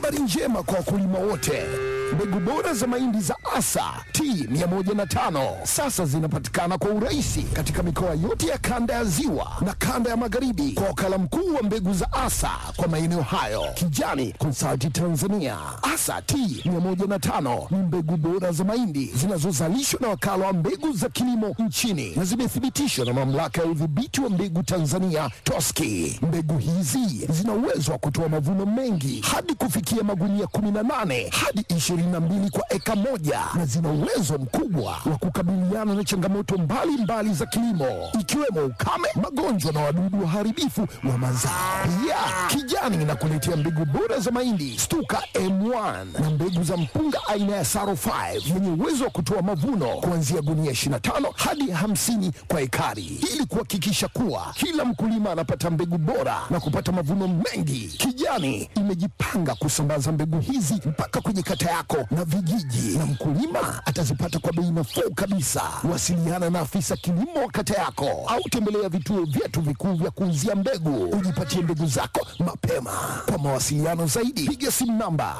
Habari njema kwa wakulima wote. Mbegu bora za mahindi za Asa T105 sasa zinapatikana kwa urahisi katika mikoa yote ya kanda ya Ziwa na kanda ya Magharibi kwa wakala mkuu wa mbegu za Asa kwa maeneo hayo, Kijani Consulting Tanzania. Asa T105 ni mbegu bora za mahindi zinazozalishwa na wakala wa mbegu za kilimo nchini na zimethibitishwa na mamlaka ya udhibiti wa mbegu Tanzania TOSCI. Mbegu hizi zina uwezo wa kutoa mavuno mengi hadi kufikia magunia 18 hadi 22 kwa eka moja na zina uwezo mkubwa wa kukabiliana na changamoto mbalimbali mbali za kilimo ikiwemo ukame, magonjwa na wadudu waharibifu wa mazao. Pia Kijani inakuletea mbegu bora za mahindi Stuka M1 na mbegu za mpunga aina ya Saro 5 yenye uwezo wa kutoa mavuno kuanzia gunia 25 hadi 50 kwa ekari ili kuhakikisha kuwa kila mkulima anapata mbegu bora na kupata mavuno mengi. Kijani imejipanga kusambaza mbegu hizi mpaka kwenye kata yako na vijiji, na mkulima atazipata kwa bei nafuu kabisa. Wasiliana na afisa kilimo wa kata yako au tembelea vituo vyetu vikuu vya kuuzia mbegu, ujipatie mbegu zako mapema. Kwa mawasiliano zaidi, piga simu namba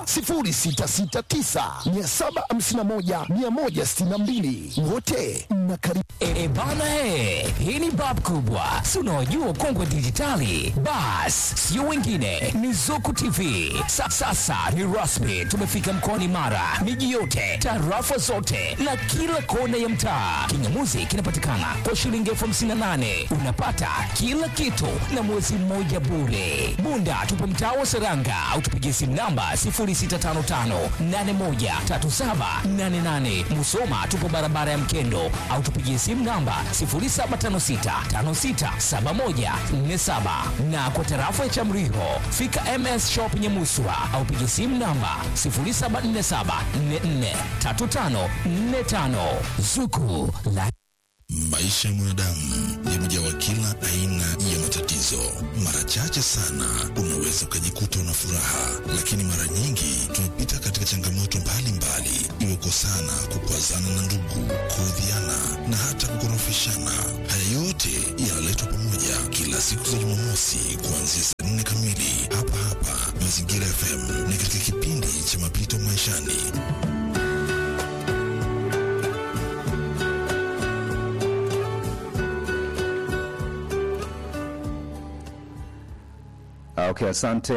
0669 751 162. Wote mnakaribishwa. E, bana he, hii ni bab kubwa, si unaojua ukongwe dijitali. Bas, sio wengine, ni Zuku TV. Sa, sasa ni rasmi, tumefika mkoani Mara, miji yote, tarafa zote na kila kona ya mtaa. Kingamuzi kinapatikana kwa shilingi elfu hamsini na nane unapata kila kitu na mwezi mmoja bure. Bunda tupo mtaa wa Seranga au tupigie simu namba 0655813788. Musoma tupo barabara ya Mkendo au tupigie simu namba 0756567147 na kwa tarafa ya Chamriho fika MS Shop Nyamuswa au pigie simu namba 0747443545 Zuku la Maisha ya mwanadamu yamejawa kila aina ya matatizo. Mara chache sana unaweza ukajikuta una furaha, lakini mara nyingi tumepita katika changamoto mbalimbali, iwe kosana, kukwazana na ndugu, kuudhiana na hata kukorofishana. Haya yote yanaletwa pamoja kila siku za Jumamosi kuanzia saa nne kamili hapa hapa Mazingira FM, ni katika kipindi cha mapito maishani. Okay, asante.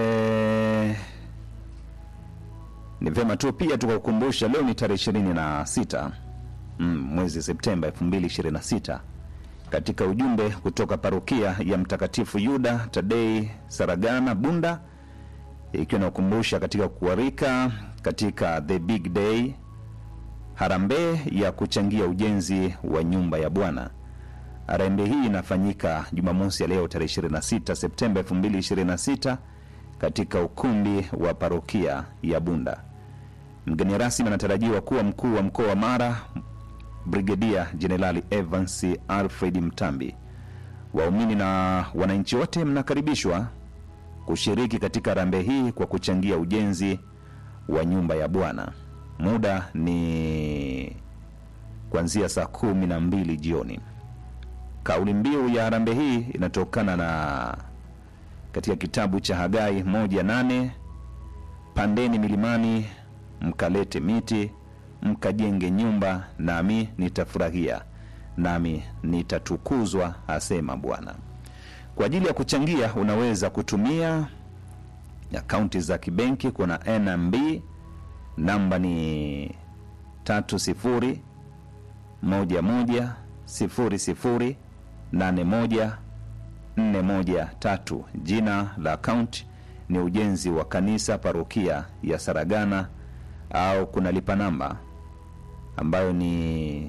Ni vyema tu pia tukakukumbusha leo ni tarehe ishirini na sita mm, mwezi Septemba 2026 katika ujumbe kutoka parokia ya Mtakatifu Yuda Tadei Saragana Bunda, ikiwa inakumbusha katika kuarika katika the big day harambee ya kuchangia ujenzi wa nyumba ya Bwana. Harambee hii inafanyika Jumamosi ya leo tarehe 26 Septemba 2026 katika ukumbi wa parokia ya Bunda. Mgeni rasmi anatarajiwa kuwa mkuu wa mkoa wa Mara, Brigedia Jenerali Evans Alfred Mtambi. Waumini na wananchi wote mnakaribishwa kushiriki katika harambee hii kwa kuchangia ujenzi wa nyumba ya Bwana. Muda ni kuanzia saa kumi na mbili jioni. Kauli mbiu ya harambee hii inatokana na katika kitabu cha Hagai moja nane pandeni milimani mkalete miti mkajenge nyumba, nami nitafurahia, nami nitatukuzwa, asema Bwana. Kwa ajili ya kuchangia, unaweza kutumia akaunti za kibenki. Kuna NMB namba ni tatu sifuri moja moja sifuri sifuri nane moja nne moja tatu. Jina la akaunti ni ujenzi wa kanisa parokia ya Saragana, au kuna lipa namba ambayo ni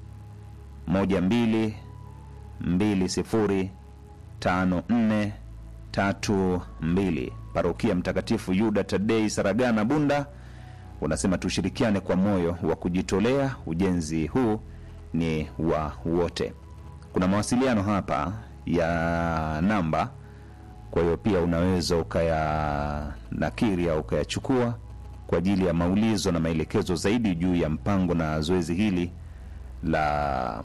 moja mbili mbili sifuri tano nne tatu mbili. Parokia Mtakatifu Yuda Tadei Saragana Bunda unasema tushirikiane kwa moyo wa kujitolea. Ujenzi huu ni wa wote. Kuna mawasiliano hapa ya namba, kwa hiyo pia unaweza ukayanakiri au ukayachukua kwa ajili ya maulizo na maelekezo zaidi juu ya mpango na zoezi hili la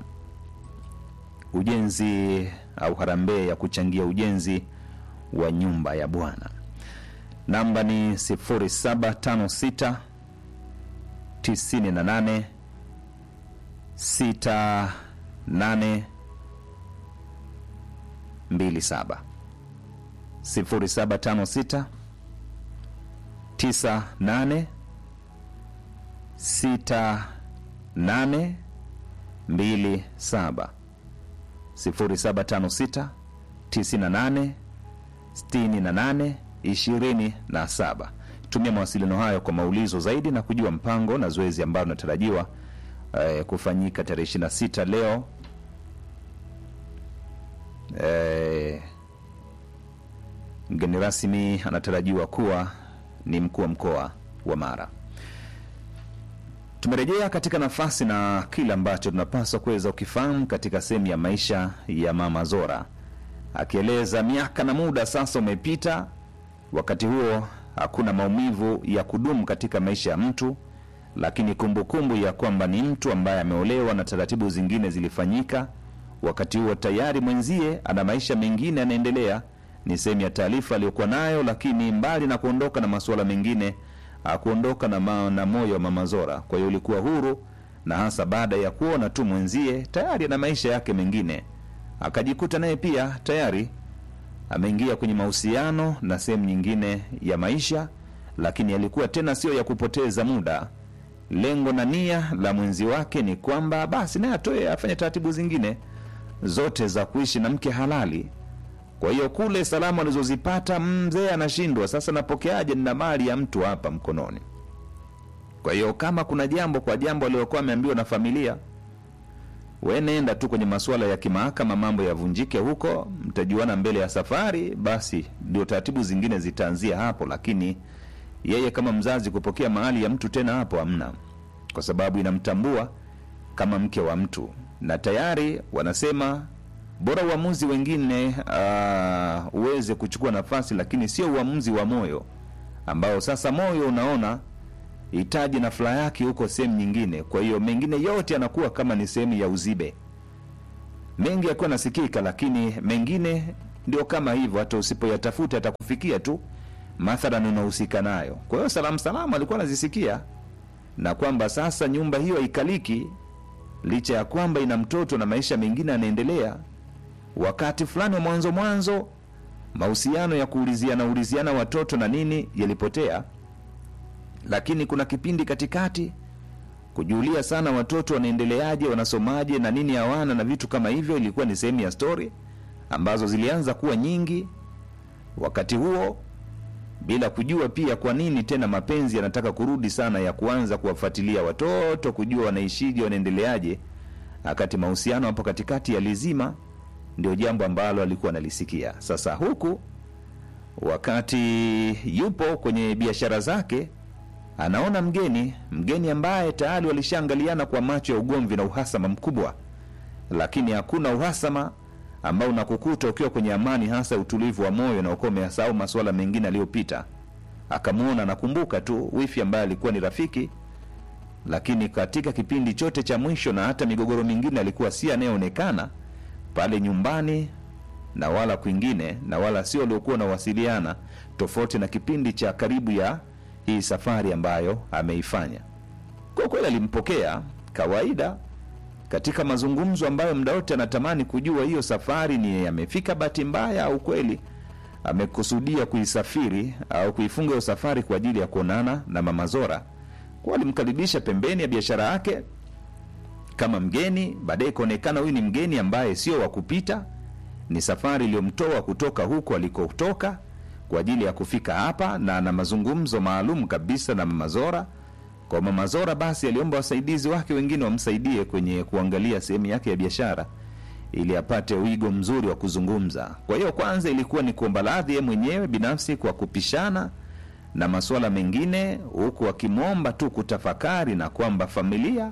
ujenzi au harambee ya kuchangia ujenzi wa nyumba ya Bwana. namba ni 0756 98 68 27 0756 98 68 27 0756 98 68 27. Tumia mawasiliano hayo kwa maulizo zaidi na kujua mpango na zoezi ambalo linatarajiwa eh, kufanyika tarehe 26 leo eh, mgeni rasmi anatarajiwa kuwa ni mkuu wa mkoa wa Mara. Tumerejea katika nafasi na kile ambacho tunapaswa kuweza ukifahamu katika sehemu ya maisha ya Mama Zora, akieleza miaka na muda sasa umepita. Wakati huo hakuna maumivu ya kudumu katika maisha ya mtu, lakini kumbukumbu kumbu ya kwamba ni mtu ambaye ameolewa na taratibu zingine zilifanyika. Wakati huo tayari mwenzie ana maisha mengine yanaendelea, ni sehemu ya taarifa aliyokuwa nayo, lakini mbali na kuondoka na masuala mengine akuondoka na, ma, na moyo wa Mama Zora. Kwa hiyo ulikuwa huru, na hasa baada ya kuona tu mwenzie tayari ana maisha yake mengine, akajikuta naye pia tayari ameingia kwenye mahusiano na sehemu nyingine ya maisha, lakini alikuwa tena sio ya kupoteza muda. Lengo na nia la mwenzi wake ni kwamba basi naye atoe afanye taratibu zingine zote za kuishi na mke halali. Kwa hiyo kule salamu alizozipata mzee anashindwa sasa, napokeaje? Nina mali ya mtu hapa mkononi. Kwa hiyo kama kuna jambo kwa jambo aliyokuwa ameambiwa na familia, we nenda tu kwenye masuala ya kimahakama, mambo yavunjike huko, mtajuana mbele ya safari, basi ndio taratibu zingine zitaanzia hapo. Lakini yeye kama mzazi kupokea mahali ya mtu tena hapo hamna, kwa sababu inamtambua kama mke wa mtu, na tayari wanasema bora uamuzi wengine uh, uweze kuchukua nafasi, lakini sio uamuzi wa moyo ambao sasa moyo unaona hitaji na furaha yake huko sehemu nyingine. Kwa hiyo mengine yote yanakuwa kama ni sehemu ya uzibe, mengi yakuwa nasikika, lakini mengine ndio kama hivyo, hata usipoyatafuta atakufikia tu, mathalan unahusika nayo. Kwa hiyo salamu salamu alikuwa anazisikia, na kwamba sasa nyumba hiyo haikaliki, licha ya kwamba ina mtoto na maisha mengine yanaendelea wakati fulani wa mwanzo mwanzo mahusiano ya kuuliziana uliziana watoto na nini yalipotea, lakini kuna kipindi katikati kujulia sana watoto wanaendeleaje, wanasomaje na nini hawana na vitu kama hivyo, ilikuwa ni sehemu ya stori ambazo zilianza kuwa nyingi wakati huo, bila kujua pia kwa nini tena mapenzi yanataka kurudi sana ya kuanza kuwafuatilia watoto, kujua wanaishije, wanaendeleaje, wakati mahusiano hapo katikati yalizima ndio jambo ambalo alikuwa analisikia. Sasa huku wakati yupo kwenye biashara zake, anaona mgeni, mgeni ambaye tayari walishaangaliana kwa macho ya ugomvi na uhasama mkubwa, lakini hakuna uhasama ambao unakukuta ukiwa kwenye amani, hasa utulivu wa moyo na ukiwa umeyasahau masuala mengine aliyopita. Akamwona, anakumbuka tu wifi ambaye alikuwa ni rafiki, lakini katika kipindi chote cha mwisho na hata migogoro mingine alikuwa si anayeonekana pale nyumbani na wala kwingine, na wala sio waliokuwa nawasiliana, tofauti na kipindi cha karibu ya hii safari ambayo ameifanya. Kwa kweli alimpokea kawaida katika mazungumzo ambayo muda wote anatamani kujua hiyo safari ni amefika bahati mbaya au kweli amekusudia kuisafiri au kuifunga hiyo safari kwa ajili ya kuonana na Mama Zora. Kwa alimkaribisha pembeni ya biashara yake kama mgeni. Baadaye ikaonekana huyu ni mgeni ambaye sio wa kupita, ni safari iliyomtoa kutoka huko alikotoka kwa ajili ya kufika hapa, na na mazungumzo maalum kabisa na Mama Zora. Kwa Mama Zora basi aliomba wasaidizi wake wengine wamsaidie kwenye kuangalia sehemu yake ya biashara ili apate wigo mzuri wa kuzungumza. Kwa hiyo kwanza ilikuwa ni kuomba radhi yeye mwenyewe binafsi kwa kupishana na masuala mengine, huku akimwomba tu kutafakari na kwamba familia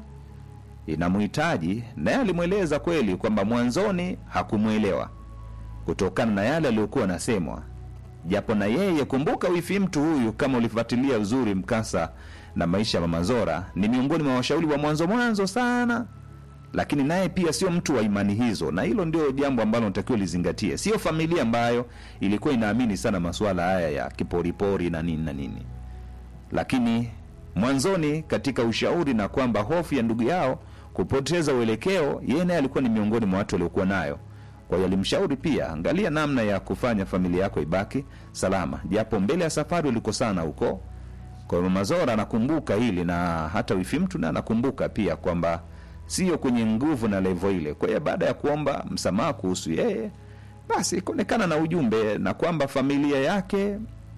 inamhitaji naye alimweleza kweli kwamba mwanzoni hakumwelewa kutokana na yale aliyokuwa anasemwa, japo na yeye kumbuka, wifi mtu huyu, kama ulifuatilia uzuri mkasa na maisha ya Mama Zora, ni miongoni mwa washauri wa mwanzo mwanzo sana lakini naye pia sio mtu wa imani hizo, na hilo ndio jambo ambalo natakiwa lizingatie. Sio familia ambayo ilikuwa inaamini sana masuala haya ya kiporipori na nini na nini, lakini mwanzoni katika ushauri na kwamba hofu ya ndugu yao kupoteza uelekeo, yeye naye alikuwa ni miongoni mwa watu waliokuwa nayo. Kwa hiyo alimshauri pia, angalia namna ya kufanya familia yako ibaki salama, japo mbele ya safari ulikosana huko. Kwa hiyo Mama Zora anakumbuka hili na hata wifi mtu naye anakumbuka pia kwamba sio kwenye nguvu na levo ile. Kwa hiyo baada ya kuomba msamaha kuhusu yeye, basi ikaonekana na ujumbe na kwamba familia yake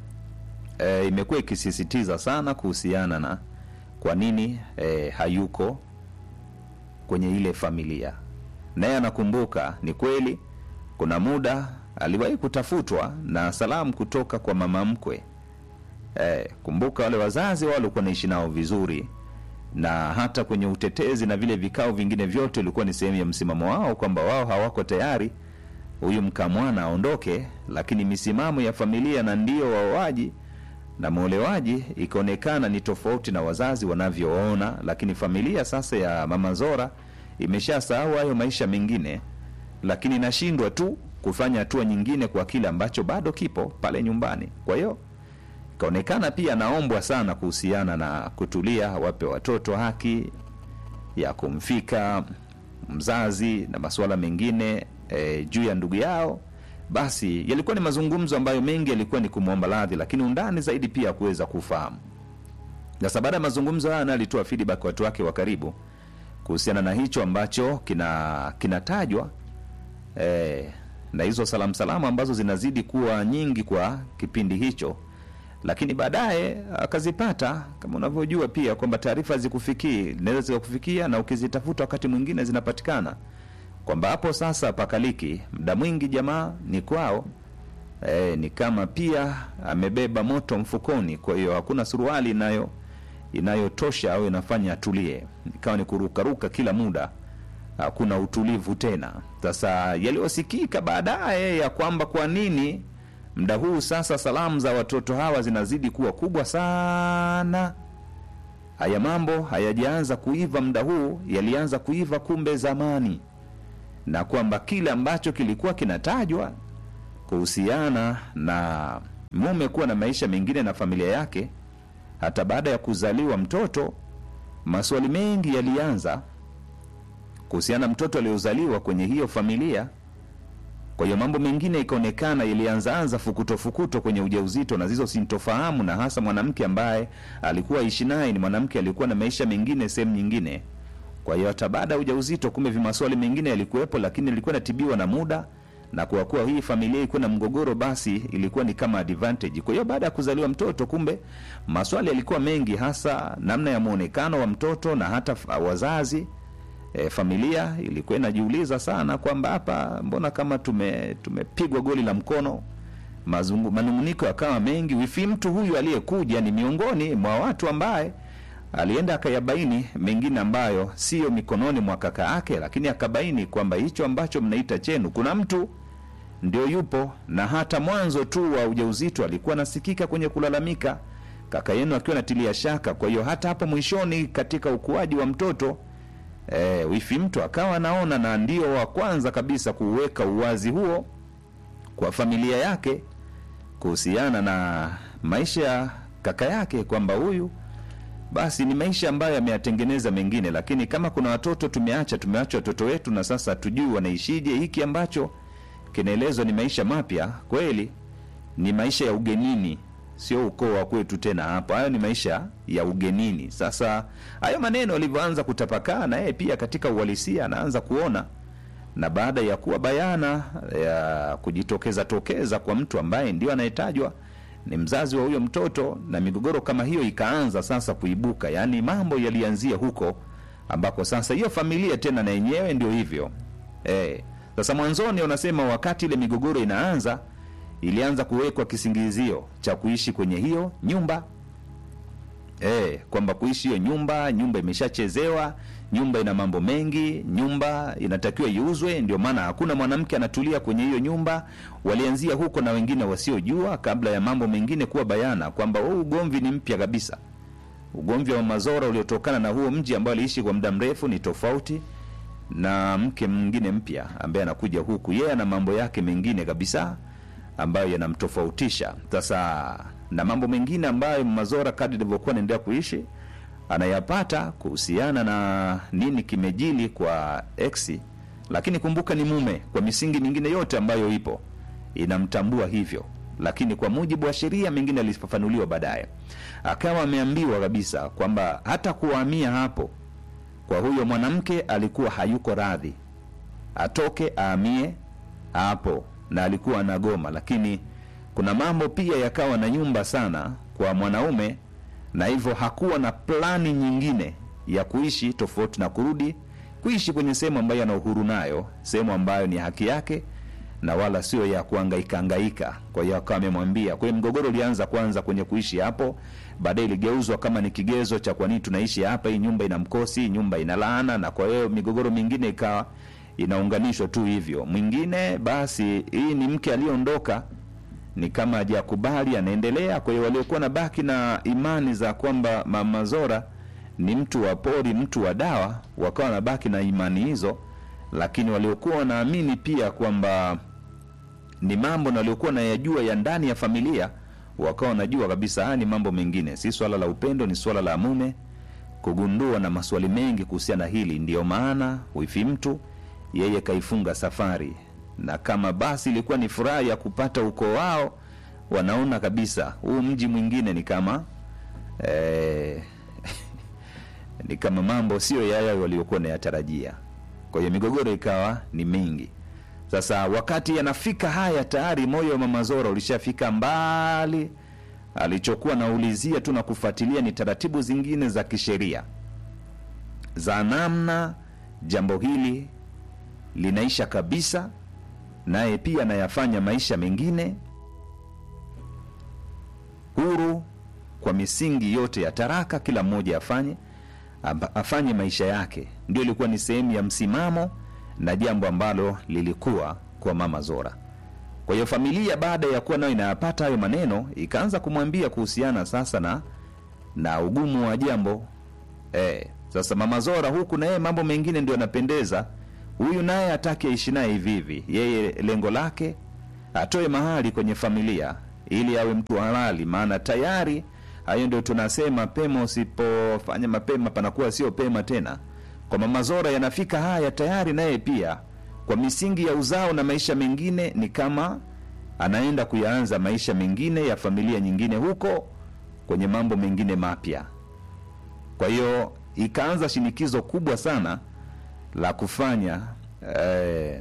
e, imekuwa ikisisitiza sana kuhusiana na kwa nini e, hayuko kwenye ile familia. Naye anakumbuka ni kweli, kuna muda aliwahi kutafutwa na salamu kutoka kwa mama mkwe. E, kumbuka wale wazazi wao walikuwa naishi nao vizuri, na hata kwenye utetezi na vile vikao vingine vyote ilikuwa ni sehemu ya msimamo wao kwamba wao hawako tayari huyu mkamwana aondoke, lakini misimamo ya familia na ndio waoaji na mwolewaji ikaonekana ni tofauti na wazazi wanavyoona, lakini familia sasa ya mama Zora imeshasahau hayo maisha mengine, lakini inashindwa tu kufanya hatua nyingine kwa kile ambacho bado kipo pale nyumbani. Kwa hiyo ikaonekana pia anaombwa sana kuhusiana na kutulia, wape watoto haki ya kumfika mzazi na masuala mengine e, juu ya ndugu yao. Basi yalikuwa ni mazungumzo ambayo mengi yalikuwa ni kumwomba radhi, lakini undani zaidi pia kuweza kufahamu. Sasa baada ya mazungumzo haya, naye alitoa feedback kwa watu wake wa karibu kuhusiana na hicho ambacho kina kinatajwa e, na hizo salamu salamu ambazo zinazidi kuwa nyingi kwa kipindi hicho lakini baadaye akazipata kama unavyojua pia kwamba taarifa zikufikii zinaweza zikakufikia na ukizitafuta wakati mwingine zinapatikana kwamba hapo sasa pakaliki muda mwingi jamaa ni kwao e, ni kama pia amebeba moto mfukoni kwa hiyo hakuna suruali inayo inayotosha au inafanya atulie ikawa ni kurukaruka kila muda hakuna utulivu tena sasa yaliyosikika baadaye ya kwamba kwa nini muda huu sasa salamu za watoto hawa zinazidi kuwa kubwa sana haya mambo hayajaanza kuiva muda huu yalianza kuiva kumbe zamani na kwamba kile ambacho kilikuwa kinatajwa kuhusiana na mume kuwa na maisha mengine na familia yake hata baada ya kuzaliwa mtoto maswali mengi yalianza kuhusiana na mtoto aliyozaliwa kwenye hiyo familia kwa hiyo mambo mengine ikaonekana ilianzaanza fukuto fukuto kwenye ujauzito na zizo sintofahamu na hasa mwanamke ambaye alikuwa ishi naye ni mwanamke alikuwa na maisha mengine sehemu nyingine kwa hiyo hata baada ya ujauzito kumbe vimaswali mengine yalikuwepo lakini ilikuwa inatibiwa na muda na kwa kuwa hii familia ilikuwa na mgogoro basi ilikuwa ni kama advantage kwa hiyo baada ya kuzaliwa mtoto kumbe maswali yalikuwa mengi hasa namna ya mwonekano wa mtoto na hata f- wazazi e, familia ilikuwa inajiuliza sana kwamba hapa mbona kama tume tumepigwa goli la mkono Mazungu, manunguniko yakawa mengi wifi mtu huyu aliyekuja ni miongoni mwa watu ambaye alienda akayabaini mengine ambayo siyo mikononi mwa kaka yake lakini akabaini kwamba hicho ambacho mnaita chenu kuna mtu ndio yupo na hata mwanzo tu wa ujauzito alikuwa anasikika kwenye kulalamika kaka yenu akiwa natilia shaka kwa hiyo hata hapo mwishoni katika ukuaji wa mtoto e, wifi mtu akawa anaona na ndio wa kwanza kabisa kuweka uwazi huo kwa familia yake kuhusiana na maisha ya kaka yake kwamba huyu basi ni maisha ambayo yameyatengeneza mengine lakini kama kuna watoto tumeacha tumeacha watoto wetu na sasa hatujui wanaishije hiki ambacho kinaelezwa ni maisha mapya kweli ni maisha ya ugenini sio ukoo wa kwetu tena hapo hayo ni maisha ya ugenini sasa hayo maneno alivyoanza kutapakaa na yeye pia katika uhalisia anaanza kuona na baada ya kuwa bayana ya kujitokeza tokeza kwa mtu ambaye ndio anayetajwa ni mzazi wa huyo mtoto na migogoro kama hiyo ikaanza sasa kuibuka yaani mambo yalianzia huko ambako sasa hiyo familia tena na yenyewe ndio hivyo e, sasa mwanzoni unasema wakati ile migogoro inaanza ilianza kuwekwa kisingizio cha kuishi kwenye hiyo nyumba e, kwamba kuishi hiyo nyumba nyumba imeshachezewa nyumba ina mambo mengi nyumba inatakiwa iuzwe ndio maana hakuna mwanamke anatulia kwenye hiyo nyumba walianzia huko na wengine wasiojua kabla ya mambo mengine kuwa bayana kwamba huu ugomvi ni mpya kabisa ugomvi wa mazora uliotokana na huo mji ambao aliishi kwa muda mrefu ni tofauti na mke mwingine mpya ambaye anakuja huku, yeye ana mambo yake mengine kabisa ambayo yanamtofautisha sasa na mambo mengine ambayo Mazora kadri alivyokuwa anaendelea kuishi anayapata kuhusiana na nini kimejili kwa ex, lakini kumbuka ni mume, kwa misingi mingine yote ambayo ipo inamtambua hivyo, lakini kwa mujibu wa sheria mengine alifafanuliwa baadaye, akawa ameambiwa kabisa kwamba hata kuhamia hapo kwa huyo mwanamke alikuwa hayuko radhi atoke ahamie hapo, na alikuwa anagoma, lakini kuna mambo pia yakawa na nyumba sana kwa mwanaume, na hivyo hakuwa na plani nyingine ya kuishi tofauti na kurudi kuishi kwenye sehemu ambayo ana uhuru nayo, sehemu ambayo ni haki yake na wala sio ya kuhangaika hangaika. Kwa hiyo akawa amemwambia. Kwa hiyo mgogoro ulianza kwanza kwenye kuishi hapo, baadaye iligeuzwa kama ni kigezo cha kwa nini tunaishi hapa, hii nyumba ina mkosi, hii nyumba ina laana, na kwa hiyo migogoro mingine ikawa inaunganishwa tu hivyo. Mwingine basi, hii ni mke aliyeondoka ni kama hajakubali, anaendelea. Kwa hiyo waliokuwa na baki na imani za kwamba Mama Zora ni mtu wa pori, mtu wa dawa, wakawa wanabaki na imani hizo, lakini waliokuwa wanaamini pia kwamba ni mambo na waliokuwa nayajua ya ndani ya familia, wakawa wanajua kabisa haya ni mambo mengine, si swala la upendo, ni swala la mume kugundua na maswali mengi kuhusiana na hili. Ndiyo maana wifi mtu yeye kaifunga safari, na kama basi ilikuwa ni furaha ya kupata ukoo wao, wanaona kabisa huu mji mwingine ni kama eh, ni kama mambo sio yaya waliokuwa nayatarajia. Kwa hiyo migogoro ikawa ni mingi. Sasa wakati yanafika haya, tayari moyo wa Mama Zora ulishafika mbali. Alichokuwa naulizia tu na kufuatilia ni taratibu zingine za kisheria za namna jambo hili linaisha kabisa, naye pia anayafanya maisha mengine huru kwa misingi yote ya taraka, kila mmoja afanye amba- afanye maisha yake. Ndio ilikuwa ni sehemu ya msimamo na jambo ambalo lilikuwa kwa Mama Zora. Kwa hiyo familia baada ya kuwa nayo inayapata hayo maneno, ikaanza kumwambia kuhusiana sasa na na ugumu wa jambo eh. Sasa Mama Zora huku na yeye mambo mengine ndio yanapendeza, huyu naye hataki aishi naye hivi hivi. Yeye lengo lake atoe mahali kwenye familia ili awe mtu halali, maana tayari hayo ndio tunasema pema, usipofanya mapema panakuwa sio pema tena. Kwa Mama Zora yanafika haya tayari, naye pia kwa misingi ya uzao na maisha mengine, ni kama anaenda kuyaanza maisha mengine ya familia nyingine huko kwenye mambo mengine mapya. Kwa hiyo ikaanza shinikizo kubwa sana la kufanya eh,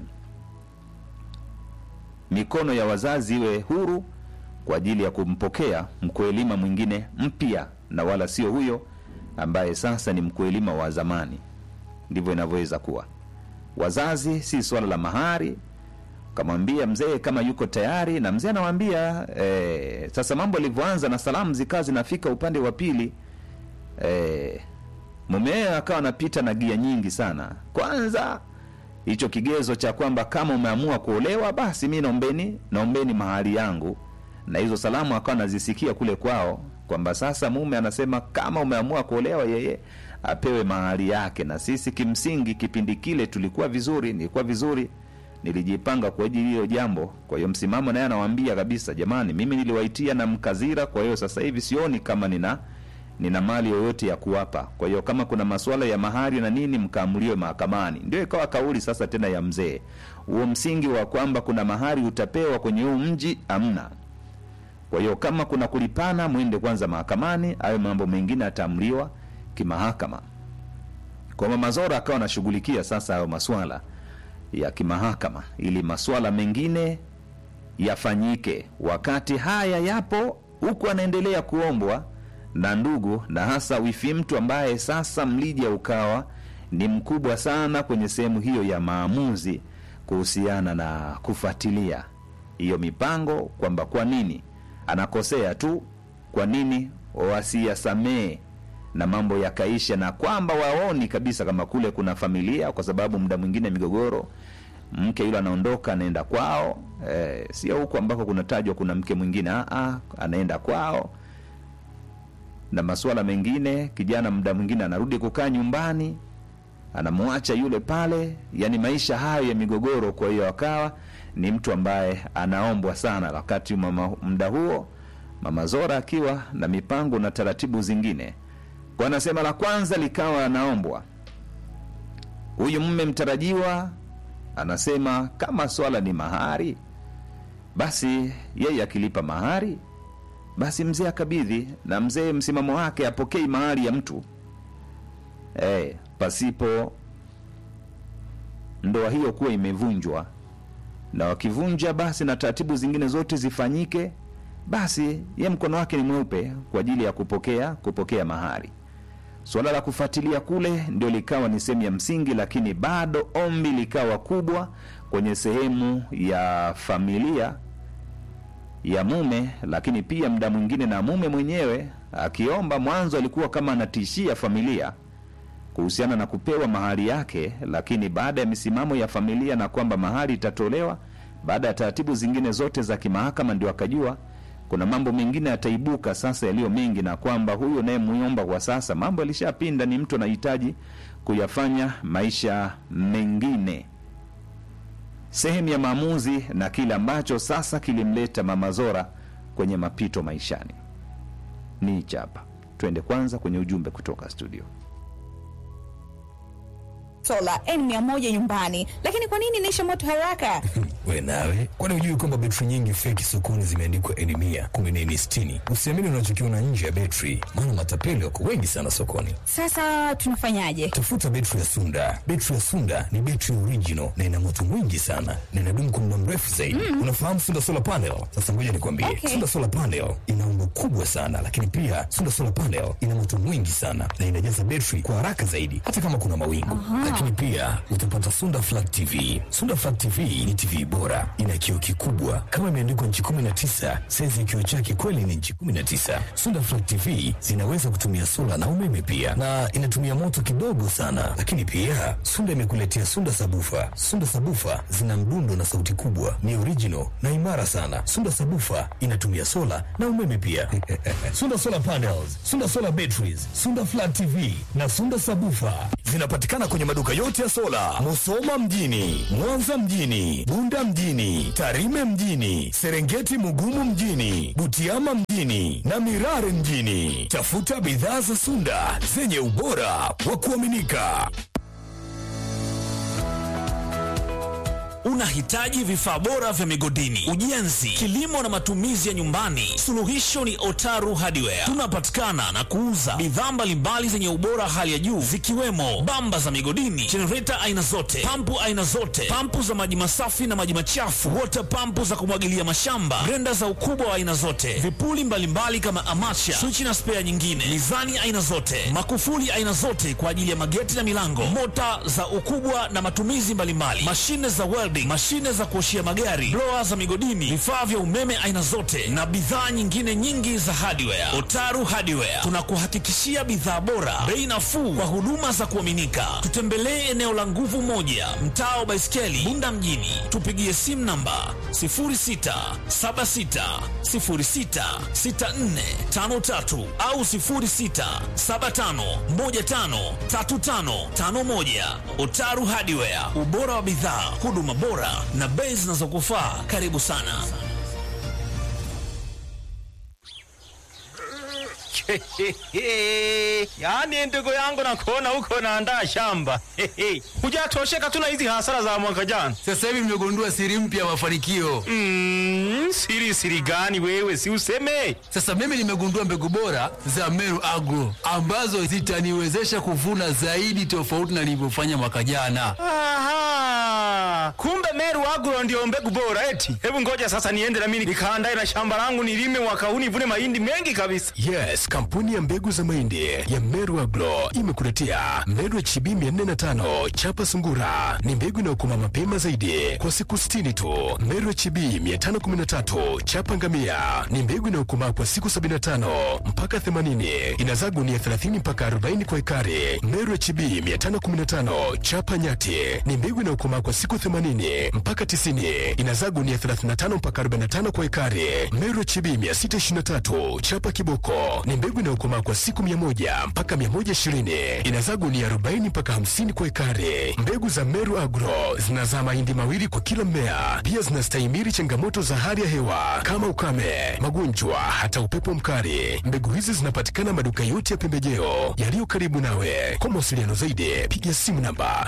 mikono ya wazazi iwe huru kwa ajili ya kumpokea mkuelima mwingine mpya, na wala sio huyo ambaye sasa ni mkuelima wa zamani. Ndivyo inavyoweza kuwa. Wazazi si swala la mahari, kamwambia mzee kama yuko tayari, na mzee anawaambia eh, sasa mambo yalivyoanza na salamu zikawa zinafika upande wa pili eh, mumewe akawa anapita na gia nyingi sana. Kwanza hicho kigezo cha kwamba kama umeamua kuolewa basi mi naombeni naombeni mahali yangu, na hizo salamu akawa anazisikia kule kwao kwamba sasa mume anasema kama umeamua kuolewa, yeye apewe mahali yake. Na sisi kimsingi kipindi kile tulikuwa vizuri, nilikuwa vizuri, nilijipanga kwa ajili hiyo jambo. Kwa hiyo msimamo naye anawaambia kabisa, jamani, mimi niliwaitia na mkazira, kwa hiyo sasa hivi sioni kama nina nina mali yoyote ya kuwapa. Kwa hiyo kama kuna masuala ya mahari na nini, mkaamuliwe mahakamani. Ndio ikawa kauli sasa tena ya mzee, huo msingi wa kwamba kuna mahari utapewa kwenye huu mji amna. Kwa hiyo kama kuna kulipana, mwende kwanza mahakamani, hayo mambo mengine ataamuliwa kimahakama. Kwa Mama Zora akawa anashughulikia sasa hayo maswala ya kimahakama, ili maswala mengine yafanyike. Wakati haya yapo, huku anaendelea kuombwa na ndugu na hasa wifi mtu ambaye sasa mlija ukawa ni mkubwa sana kwenye sehemu hiyo ya maamuzi kuhusiana na kufuatilia hiyo mipango, kwamba kwa nini anakosea tu, kwa nini wasiyasamee na mambo yakaisha, na kwamba waoni kabisa kama kule kuna familia, kwa sababu muda mwingine migogoro, mke yule anaondoka anaenda kwao, eh, sio huko ambako kunatajwa kuna mke mwingine, ah, ah, anaenda kwao na masuala mengine, kijana muda mwingine anarudi kukaa nyumbani anamwacha yule pale, yani maisha hayo ya migogoro. Kwa hiyo akawa ni mtu ambaye anaombwa sana, wakati mama muda huo mama Zora akiwa na mipango na taratibu zingine. Kwa anasema la kwanza likawa anaombwa huyu mume mtarajiwa, anasema kama swala ni mahari, basi yeye akilipa mahari, basi mzee akabidhi, na mzee msimamo wake apokei mahari ya mtu eh, pasipo ndoa hiyo kuwa imevunjwa, na wakivunja basi na taratibu zingine zote zifanyike, basi ye mkono wake ni mweupe kwa ajili ya kupokea kupokea mahari. Suala la kufuatilia kule ndio likawa ni sehemu ya msingi, lakini bado ombi likawa kubwa kwenye sehemu ya familia ya mume, lakini pia mda mwingine na mume mwenyewe akiomba. Mwanzo alikuwa kama anatishia familia kuhusiana na kupewa mahari yake, lakini baada ya misimamo ya familia na kwamba mahari itatolewa baada ya taratibu zingine zote za kimahakama, ndio akajua kuna mambo mengine yataibuka sasa yaliyo mengi, na kwamba huyu naye muomba kwa sasa mambo yalishapinda, ni mtu anahitaji kuyafanya maisha mengine. Sehemu ya maamuzi na kile ambacho sasa kilimleta Mama Zora kwenye mapito maishani ni hichi hapa. Twende kwanza kwenye ujumbe kutoka studio. sola N100 nyumbani, lakini kwa nini inaisha moto haraka? We nawe, kwani hujui kwamba betri nyingi feki sokoni zimeandikwa N mia kumbe ni N sitini? Usiamini unachokiona nje ya betri, maana matapeli wako wengi sana sokoni. Sasa tunafanyaje? Tafuta betri ya Sunda. Betri ya Sunda ni betri original na ina moto mwingi sana na inadumu kwa muda mrefu zaidi. Unafahamu Sunda solar panel? Sasa ngoja nikwambie, Okay. Sunda solar panel ina umbo kubwa sana, lakini pia Sunda solar panel ina moto mwingi sana na inajaza betri kwa haraka zaidi, hata kama kuna mawingu. Lakini pia utapata Sunda flat TV. Sunda flat TV ni TV bora, ina kioo kikubwa kama imeandikwa nchi 19, saizi ya kioo chake kweli ni nchi 19. Sunda flat TV zinaweza kutumia sola na umeme pia, na inatumia moto kidogo sana. Lakini pia Sunda imekuletea Sunda sabufa. Sunda sabufa zina mdundo na sauti kubwa, ni original na imara sana. Sunda sabufa inatumia sola na umeme pia. Sunda solar panels, Sunda solar batteries, Sunda flat TV na Sunda sabufa zinapatikana kwenye maduka yote ya sola, Musoma mjini, Mwanza mjini, Bunda mjini, Tarime mjini, Serengeti Mugumu mjini, Butiama mjini na Mirare mjini. Tafuta bidhaa za Sunda zenye ubora wa kuaminika. Unahitaji vifaa bora vya migodini, ujenzi, kilimo na matumizi ya nyumbani? Suluhisho ni Otaru Hardware. Tunapatikana na kuuza bidhaa mbalimbali zenye ubora hali ya juu zikiwemo bamba za migodini, jenereta aina zote, pampu aina zote, pampu za maji masafi na maji machafu, wota pampu za kumwagilia mashamba, grenda za ukubwa wa aina zote, vipuli mbalimbali kama amacha, swichi na spea nyingine, mizani aina zote, makufuli aina zote kwa ajili ya mageti na milango, mota za ukubwa na matumizi mbalimbali, mashine za welding, mashine za kuoshia magari, blower za migodini, vifaa vya umeme aina zote na bidhaa nyingine nyingi za hardware. Otaru Hardware tunakuhakikishia bidhaa bora, bei nafuu kwa huduma za kuaminika. Tutembelee eneo la Nguvu Moja, mtaa wa Baiskeli, Bunda mjini. Tupigie simu namba 0676066453 au 0675153551. Otaru Hardware, ubora wa bidhaa, huduma bora na bei zinazokufaa. Karibu sana. yaani ndugu yangu nakuona huko naandaa shamba hujatosheka tu na hizi hasara za mwaka jana Sasa hivi nimegundua siri mpya ya mafanikio. mm, siri siri gani wewe si useme Sasa mimi nimegundua mbegu bora za Meru Agro ambazo zitaniwezesha kuvuna zaidi tofauti na nilivyofanya mwaka jana. Aha, kumbe Meru Agro ndio mbegu bora eti. Hebu ngoja sasa niende na mimi nikaandae na shamba langu nilime mwaka huu nivune mahindi mengi kabisa. Yes, kampuni ya mbegu za mahindi ya Meru Agro imekuletea Meru HB 405 chapa sungura. Ni mbegu inayokoma mapema zaidi kwa siku 60 tu. Meru HB 513 chapa ngamia ni mbegu inayokomaa kwa siku 75 mpaka 80. Inazaa gunia 30 mpaka 40 kwa ekari. Meru HB 515 chapa nyati ni mbegu inayokomaa kwa siku 80 80 mpaka 90, inazaa gunia 35 mpaka 45 kwa ekari. Meru HB 623 chapa kiboko ni mbegu inayokomaa kwa siku 100 mpaka 120, inazaa gunia 40 mpaka 50 kwa ekari. Mbegu za Meru Agro zinazaa mahindi mawili kwa kila mmea, pia zinastahimili changamoto za hali ya hewa kama ukame, magonjwa, hata upepo mkali. Mbegu hizi zinapatikana maduka yote ya pembejeo yaliyo karibu nawe. Kwa mawasiliano zaidi, piga simu namba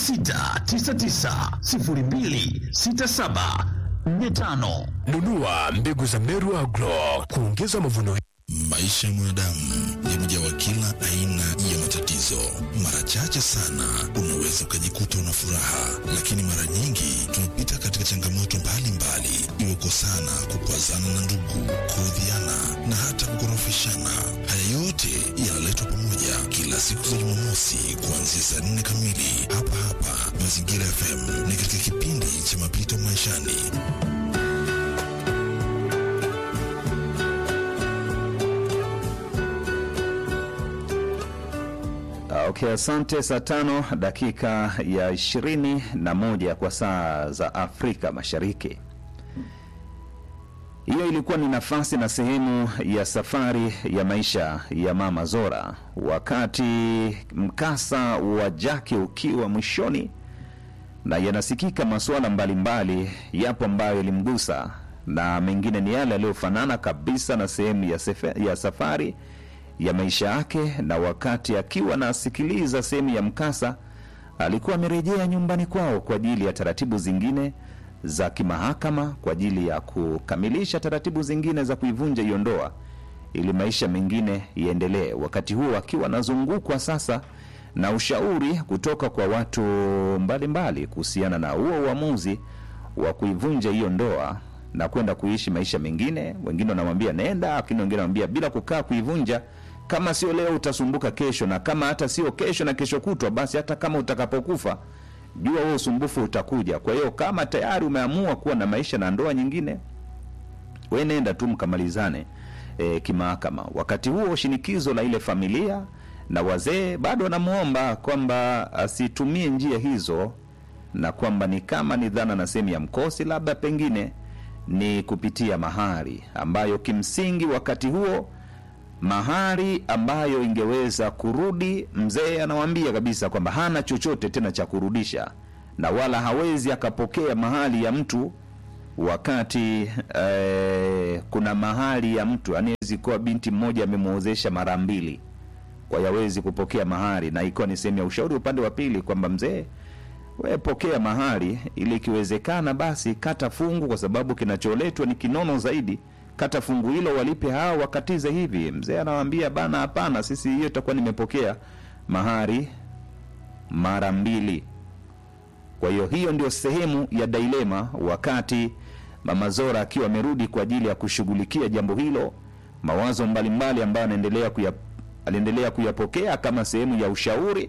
0699026745. nunua mbegu za Meru Agro kuongeza mavuno. Maisha ya mwanadamu yamejawa kila aina ya matatizo. Mara chache sana unaweza ukajikuta una furaha, lakini mara nyingi tumepita katika changamoto mbalimbali, iwe kosana, kukwazana na ndugu, kuudhiana na hata kukorofishana. Haya yote yanaletwa pamoja kila siku za Jumamosi kuanzia saa nne kamili hapa hapa Mazingira FM, ni katika kipindi cha mapito maishani. Okay, asante. Saa tano dakika ya ishirini na moja kwa saa za Afrika Mashariki. Hiyo ilikuwa ni nafasi na sehemu ya safari ya maisha ya Mama Zora, wakati mkasa wa Jaki ukiwa mwishoni, na yanasikika masuala mbalimbali yapo ambayo yalimgusa na mengine ni yale yaliyofanana kabisa na sehemu ya, sefe, ya safari ya maisha yake. Na wakati akiwa anasikiliza sehemu ya mkasa, alikuwa amerejea nyumbani kwao kwa ajili ya taratibu zingine za kimahakama, kwa ajili ya kukamilisha taratibu zingine za kuivunja hiyo ndoa ili maisha mengine iendelee. Wakati huo akiwa anazungukwa sasa na ushauri kutoka kwa watu mbalimbali kuhusiana na huo uamuzi wa kuivunja hiyo ndoa na kwenda kuishi maisha mengine. Wengine wanamwambia nenda, lakini wengine wanamwambia bila kukaa kuivunja, kama sio leo utasumbuka kesho, na kama hata sio kesho na kesho kutwa, basi hata kama utakapokufa jua huo usumbufu utakuja. Kwa hiyo kama tayari umeamua kuwa na maisha na ndoa nyingine, we nenda tu mkamalizane e, kimahakama. Wakati huo shinikizo la ile familia na wazee bado wanamwomba kwamba asitumie njia hizo, na kwamba ni kama ni dhana na sehemu ya mkosi, labda pengine ni kupitia mahari ambayo kimsingi wakati huo mahari ambayo ingeweza kurudi. Mzee anawambia kabisa kwamba hana chochote tena cha kurudisha, na wala hawezi akapokea mahali ya mtu wakati eh, kuna mahali ya mtu anawezi kuwa binti mmoja amemwozesha mara mbili, kwa hiyo hawezi kupokea mahari, na ikiwa ni sehemu ya ushauri upande wa pili kwamba mzee we pokea mahari ili ikiwezekana basi kata fungu, kwa sababu kinacholetwa ni kinono zaidi. Kata fungu hilo walipe hao, wakatize hivi. Mzee anawambia bana, hapana, sisi hiyo itakuwa nimepokea mahari mara mbili. Kwa hiyo hiyo ndio sehemu ya dilema, wakati Mama Zora akiwa amerudi kwa ajili ya kushughulikia jambo hilo, mawazo mbalimbali ambayo anaendelea kuya, aliendelea kuyapokea kama sehemu ya ushauri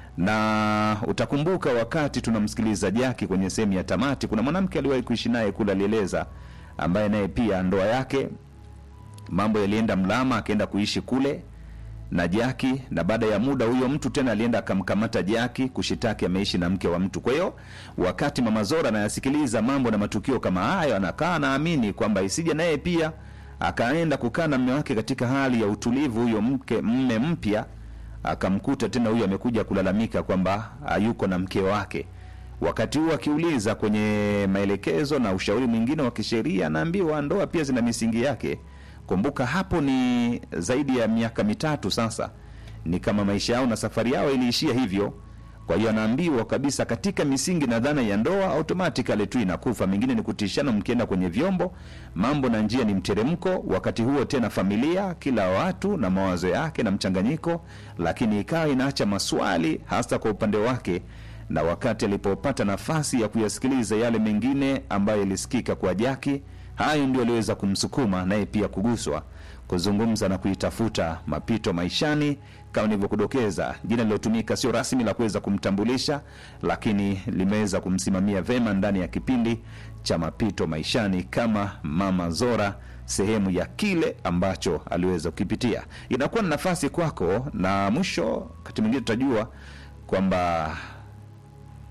na utakumbuka wakati tunamsikiliza Jaki kwenye sehemu ya tamati, kuna mwanamke aliwahi kuishi naye kule, alieleza ambaye naye pia ndoa yake mambo yalienda mlama, akaenda kuishi kule na Jaki, na baada ya muda huyo mtu tena alienda akamkamata Jaki kushitaki ameishi na mke wa mtu. Kwa hiyo wakati Mama Zora anayasikiliza mambo na matukio kama hayo, anakaa naamini kwamba isije naye pia akaenda kukaa na mme wake katika hali ya utulivu, huyo mke mme mpya akamkuta tena huyu amekuja kulalamika kwamba hayuko na mke wake. Wakati huo akiuliza kwenye maelekezo na ushauri mwingine wa kisheria, anaambiwa ndoa pia zina misingi yake. Kumbuka hapo ni zaidi ya miaka mitatu sasa, ni kama maisha yao na safari yao iliishia hivyo. Kwa hiyo anaambiwa kabisa katika misingi na dhana ya ndoa automatically tu inakufa, mingine ni kutishana, mkienda kwenye vyombo, mambo na njia ni mteremko. Wakati huo tena familia, kila watu na mawazo yake na mchanganyiko, lakini ikawa inaacha maswali hasa kwa upande wake, na wakati alipopata nafasi ya kuyasikiliza yale mengine ambayo yalisikika kwa Jaki, hayo ndio aliweza kumsukuma naye pia kuguswa kuzungumza na kuitafuta mapito maishani. Kama nilivyokudokeza, jina lilotumika sio rasmi la kuweza kumtambulisha, lakini limeweza kumsimamia vema ndani ya kipindi cha mapito maishani kama Mama Zora, sehemu ya kile ambacho aliweza kukipitia. Inakuwa na nafasi kwako, na mwisho wakati mwingine tutajua kwamba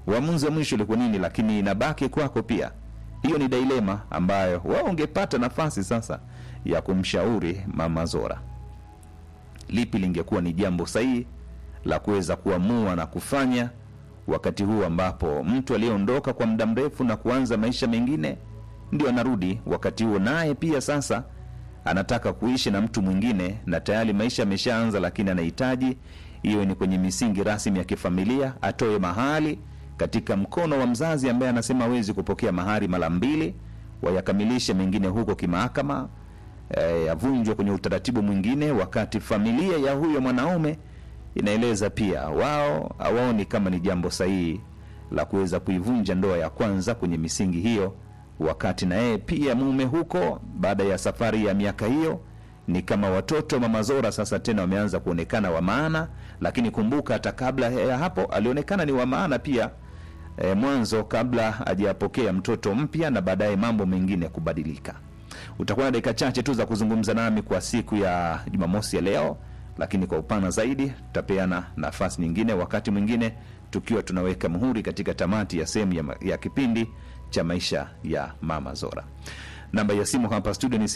uamuzi wa mwisho ulikuwa nini lakini inabaki kwako pia hiyo ni dilema ambayo wao ungepata nafasi sasa ya kumshauri mama zora lipi lingekuwa ni jambo sahihi la kuweza kuamua na kufanya wakati huu ambapo mtu aliyeondoka kwa muda mrefu na kuanza maisha mengine ndio anarudi wakati huo naye pia sasa anataka kuishi na mtu mwingine na tayari maisha ameshaanza lakini anahitaji iwe ni kwenye misingi rasmi ya kifamilia atoe mahali katika mkono wa mzazi ambaye anasema hawezi kupokea mahari mara mbili wayakamilishe mengine huko kimahakama eh, yavunjwe kwenye utaratibu mwingine wakati familia ya huyo mwanaume inaeleza pia wao hawaoni kama ni jambo sahihi la kuweza kuivunja ndoa ya kwanza kwenye misingi hiyo wakati na yeye pia mume huko baada ya safari ya miaka hiyo ni kama watoto mama zora sasa tena wameanza kuonekana wa maana lakini kumbuka hata kabla ya hapo alionekana ni wa maana pia e, mwanzo kabla hajapokea mtoto mpya na baadaye mambo mengine kubadilika utakuwa na dakika chache tu za kuzungumza nami kwa siku ya jumamosi ya leo lakini kwa upana zaidi tutapeana nafasi nyingine wakati mwingine tukiwa tunaweka muhuri katika tamati ya sehemu ya, ma- ya kipindi cha maisha ya mama zora namba ya simu hapa studio ni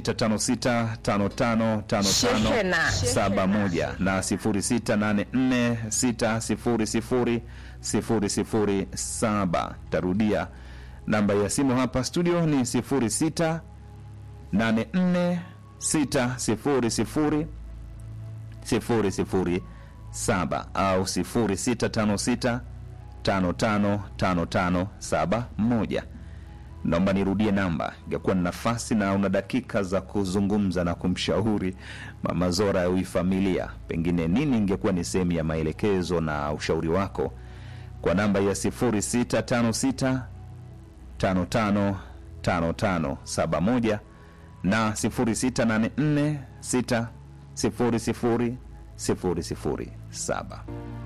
0656555571 na 0684600007 tarudia namba ya simu hapa studio ni 06846000 007 au 0656 555571 naomba nirudie namba ingekuwa na nafasi na una dakika za kuzungumza na kumshauri mama zora ya hii familia pengine nini ingekuwa ni sehemu ya maelekezo na ushauri wako kwa namba ya 0656 555571 na 0684 6 00007